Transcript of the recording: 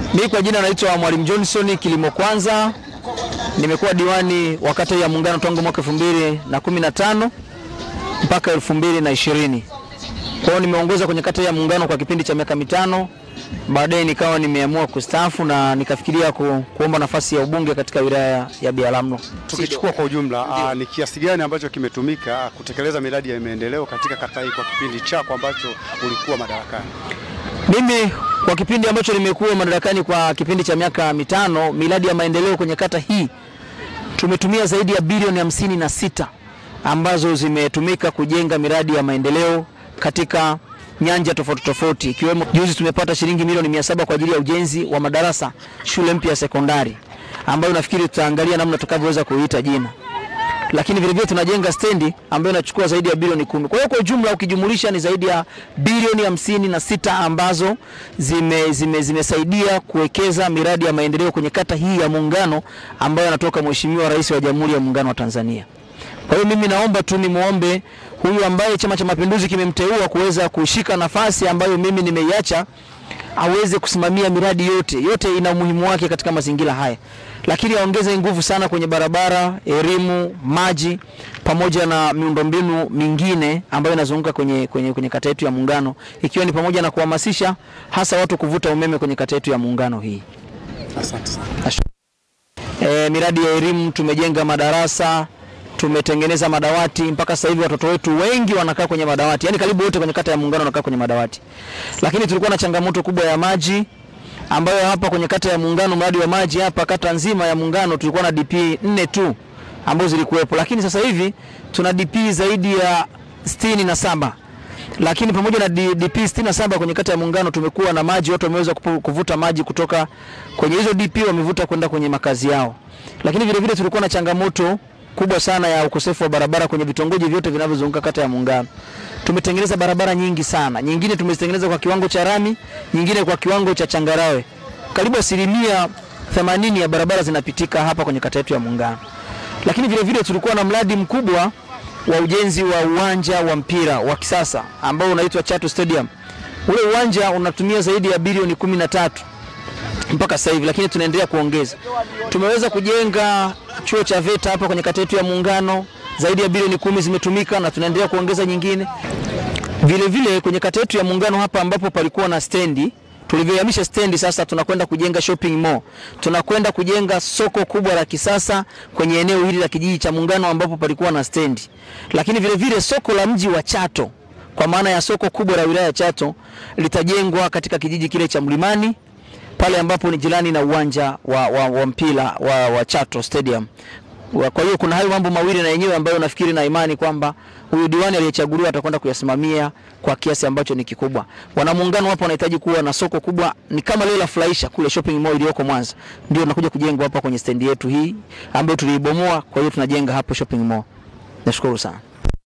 Mimi kwa jina naitwa Mwalimu Johnson Kilimo Kwanza. Nimekuwa diwani wa kata ya Muungano tangu mwaka 2015 mpaka 2020. Kwa hiyo nimeongoza kwenye kata ya Muungano kwa kipindi cha miaka mitano. Baadaye nikawa nimeamua kustaafu na nikafikiria ku, kuomba nafasi ya ubunge katika wilaya ya Biharamulo. Tukichukua kwa ujumla, aa, ni kiasi gani ambacho kimetumika kutekeleza miradi ya maendeleo katika kata hii kwa kipindi chako ambacho ulikuwa madarakani? Mimi kwa kipindi ambacho nimekuwa madarakani kwa kipindi cha miaka mitano, miradi ya maendeleo kwenye kata hii tumetumia zaidi ya bilioni hamsini na sita ambazo zimetumika kujenga miradi ya maendeleo katika nyanja tofauti tofauti, ikiwemo juzi tumepata shilingi milioni mia saba kwa ajili ya ujenzi wa madarasa shule mpya ya sekondari ambayo nafikiri tutaangalia namna tutakavyoweza kuiita jina lakini vile vile tunajenga stendi ambayo inachukua zaidi ya bilioni kumi. Kwa hiyo kwa ujumla ukijumulisha ni zaidi ya bilioni hamsini na sita ambazo zime, zime, zimesaidia kuwekeza miradi ya maendeleo kwenye kata hii ya Muungano ambayo anatoka Mheshimiwa Rais wa Jamhuri ya Muungano wa Tanzania. Kwa hiyo mimi naomba tu nimwombe huyu ambaye Chama cha Mapinduzi kimemteua kuweza kushika nafasi ambayo mimi nimeiacha aweze kusimamia miradi yote yote, ina umuhimu wake katika mazingira haya, lakini aongeze nguvu sana kwenye barabara, elimu, maji pamoja na miundombinu mingine ambayo inazunguka kwenye, kwenye, kwenye kata yetu ya Muungano, ikiwa ni pamoja na kuhamasisha hasa watu kuvuta umeme kwenye kata yetu ya Muungano hii. Asante sana. E, miradi ya elimu tumejenga madarasa tumetengeneza madawati mpaka sasa hivi watoto wetu wengi wanakaa kwenye madawati, yani karibu wote kwenye kata ya Muungano wanakaa kwenye madawati. Lakini tulikuwa na changamoto kubwa ya maji ambayo hapa kwenye kata ya Muungano, mradi wa maji hapa kata nzima ya Muungano tulikuwa na DP nne tu ambazo zilikuwepo, lakini sasa hivi tuna DP zaidi ya sitini na saba lakini pamoja na D- DP 67 kwenye kata ya Muungano tumekuwa na maji, watu wameweza kupu- kuvuta maji kutoka kwenye hizo DP wamevuta kwenda kwenye makazi yao. Lakini vile vile tulikuwa na changamoto kubwa sana ya ukosefu wa barabara kwenye vitongoji vyote vinavyozunguka kata ya Muungano. Tumetengeneza barabara nyingi sana, nyingine tumezitengeneza kwa kiwango cha rami, nyingine kwa kiwango cha changarawe. Karibu asilimia 80 ya barabara zinapitika hapa kwenye kata yetu ya Muungano. Lakini vile vile tulikuwa na mradi mkubwa wa ujenzi wa uwanja wa mpira wa kisasa ambao unaitwa Chato Stadium. Ule uwanja unatumia zaidi ya bilioni kumi na tatu mpaka sasa hivi, lakini tunaendelea kuongeza. Tumeweza kujenga chuo cha VETA hapa kwenye kata yetu ya Muungano, zaidi ya bilioni kumi zimetumika na tunaendelea kuongeza nyingine. Vile vile kwenye kata yetu ya Muungano hapa ambapo palikuwa na stendi tulivyohamisha stendi, sasa tunakwenda kujenga shopping mall, tunakwenda kujenga soko kubwa la kisasa kwenye eneo hili la kijiji cha Muungano ambapo palikuwa na stendi, lakini vile vile soko la mji wa Chato kwa maana ya soko kubwa la wilaya ya Chato litajengwa katika kijiji kile cha Mlimani pale ambapo ni jirani na uwanja wa, wa, wa mpira wa, wa Chato Stadium. Wa- Kwa hiyo kuna hayo mambo mawili na yenyewe ambayo nafikiri na imani kwamba huyu diwani aliyechaguliwa atakwenda kuyasimamia kwa kiasi ambacho ni kikubwa. Wanamuungano hapo wanahitaji kuwa na soko kubwa, ni kama lile la Furahisha kule shopping mall iliyoko Mwanza, ndio nakuja kujengwa hapa kwenye stendi yetu hii ambayo tuliibomoa. Kwa hiyo tunajenga hapo shopping mall. Nashukuru sana.